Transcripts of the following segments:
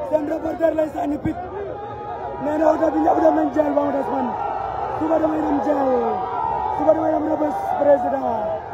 seen reporter lay sànni pit nee na oto bi ñëpp dem nañ jël ba mu des man suba damay dem jël suba damay dem rëbës président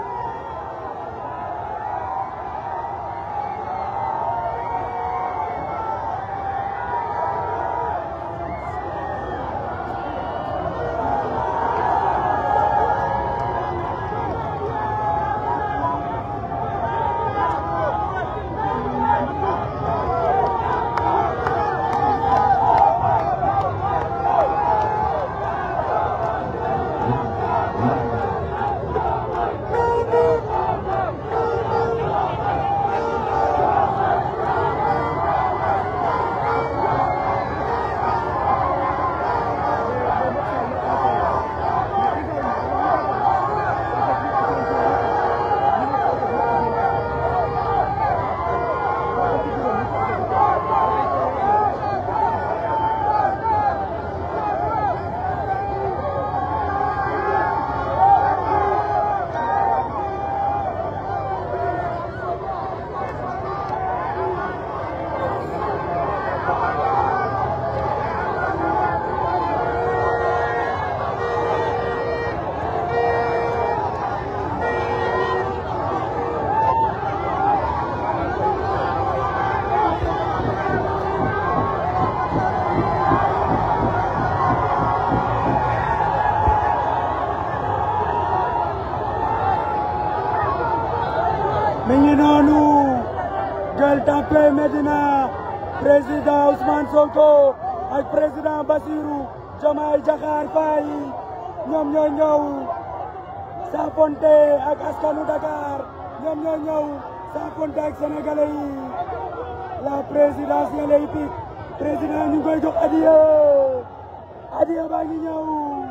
mi ngi noonu Gueule Tapée Médina président Ousmane Sonko ak président Bassirou Diomaye Diakhar Faye ñoom ñoo ñëw saafonte ak askanu Dakar ñoom ñoo ñëw saafonte ak sénégalais yi la présidentielle hippique président ñu ngi koy jox adiya adiya baa ngi ñëw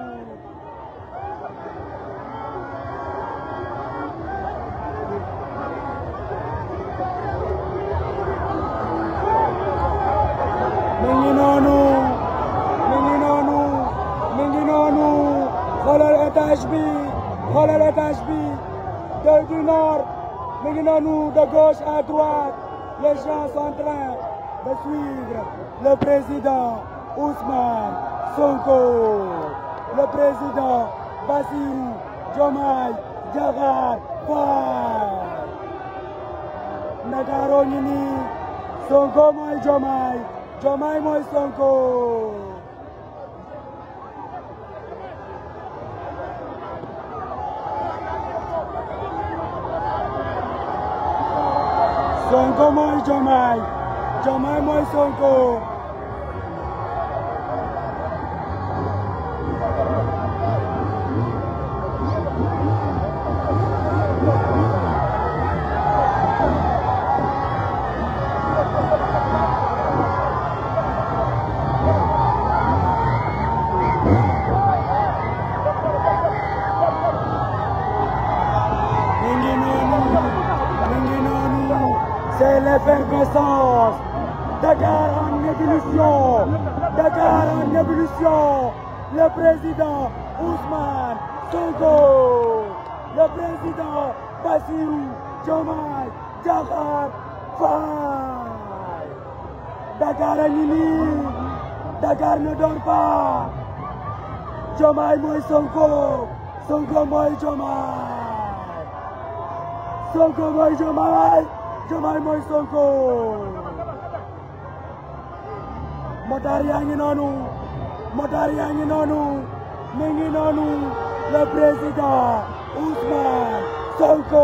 mi ngi noonu mi ngi noonu mi ngi noonu xoolal étage bi xoolal étage bi de du nord mi ngi noonu de gauche à droite les gens sont en train de suivre le président Ousmane Sonko le président Bassirou Diomaye Diakhar Faye Ndakaaru ngi nii Sonko mooy Diomaye Diomaye mooy Sonko Sonko mooy Diomaye Diomaye mooy Sonko mi ngi noonu mi ngi noonu c'est l'effervescence Dakar en ébullition Dakar en ébullition le président Ousmane Sonko le président Bassirou Diomaye Diakhar Faye Dakar a ngi nii Dakar ne dort pas Diomaye mooy Sonko Sonko mooy Diomaye Sonko mooy Diomaye Diomaye mooy Sonko motaar yaa ngi noonu motaar yaa ngi noonu mi ngi noonu le président Ousmane Sonko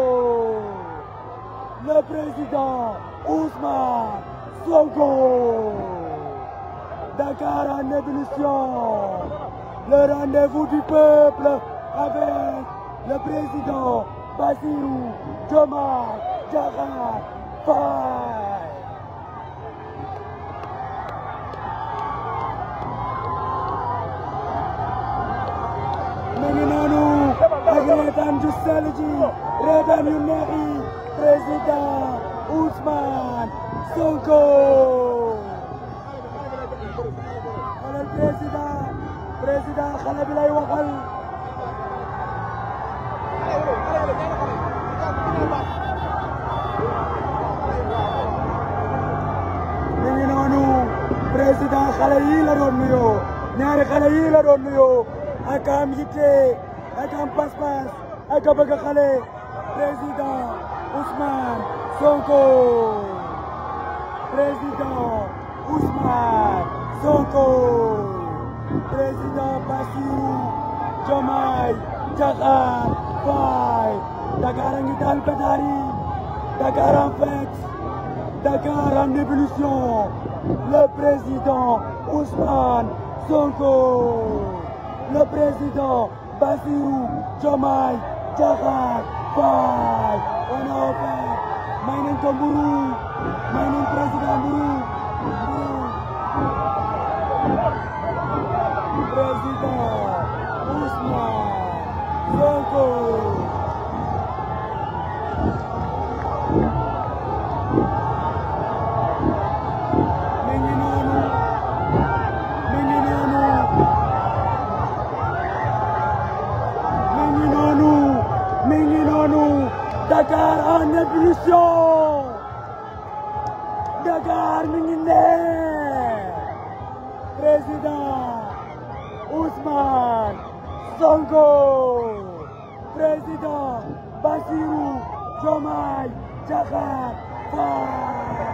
le président Ousmane Sonko Dakar en ébullition le rendez-vous du peuple avec le président Bassirou Diomaye Diakhar Faye mi ngi noonu ak reetaan ju sell ji reetaan yu neex yi président Ousmane Sonko xoolal président président xale bi lay waxal mi ngi noonu président xale yii la doon nuyoo ñaari xale yii la doon nuyoo ak am yitte ak am pas-pas ak a bëgg xale président Ousmane Sonko président Ousmane Sonko président Bassirou Diomaye Diakhar Faye Dakar a ngi taal pétard yi Dakar en fête Dakar en ébullition le président Ousmane Sonko le président Bassirou Diomaye Diakhar Faye on a offert may nañ ko mburu may nañ président mburu mburu président Ousmane Sonko mi ngi noonu mi ngi noonu mi ngi noonu mi ngi noonu Dakar en ébullition Dakar mi ngi ne président Ousmane Sonko président Bassirou Diomaye Diakhar Faye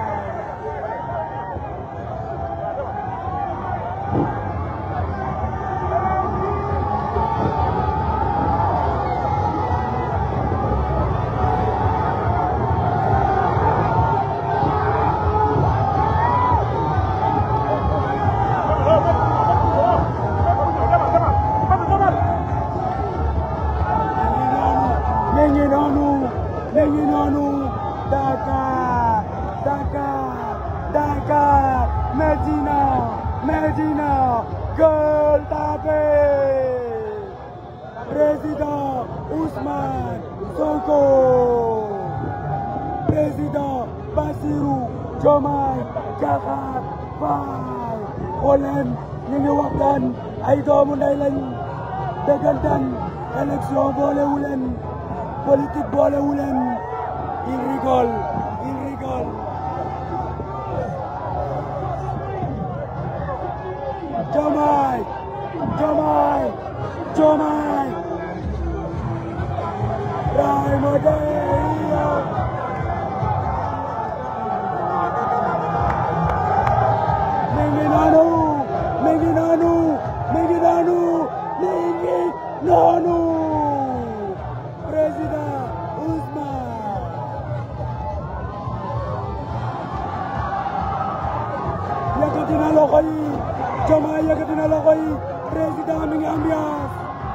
mi ngi noonu mi ngi noonu Dakar Dakar Dakar Medina Medina Gueule Tapée président Ousmane Sonko président Bassirou Diomaye Diakhar Faye xool leen ñu ngi waxtaan ay doomu ndey lañ dëggantaan élection boolewu leen politique boolewu leen il rigole il rigole Diomaye Diomaye Diomaye Rahima Deya mi ngi noonu mi ngi noonu mi ngi noonu mi ngi noonu président Ousmane yëkkati na loxo yi Diomaye yëkkati na loxo yi président mi ngi ambiance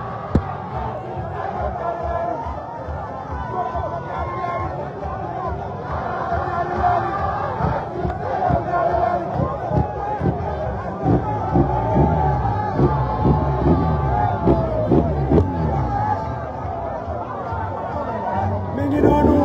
mi ngi noonu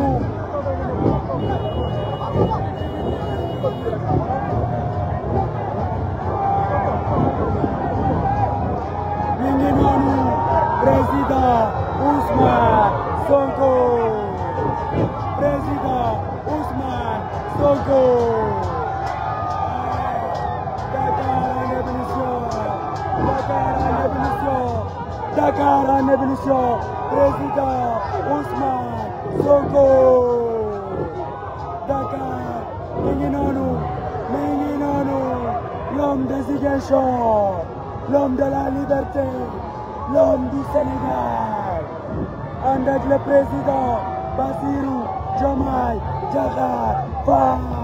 mi ngi noonu président Ousmane Sonko président Ousmane Sonko Dakar en ébullition Dakar en ébullition Dakar en ébullition président Ousmane Sonko Dakar mi ngi noonu mi ngi noonu l'homme de Ziguinchor l'homme de la liberté l'homme du Sénégal ànd ak le président Bassirou Diomaye Diakhar Faye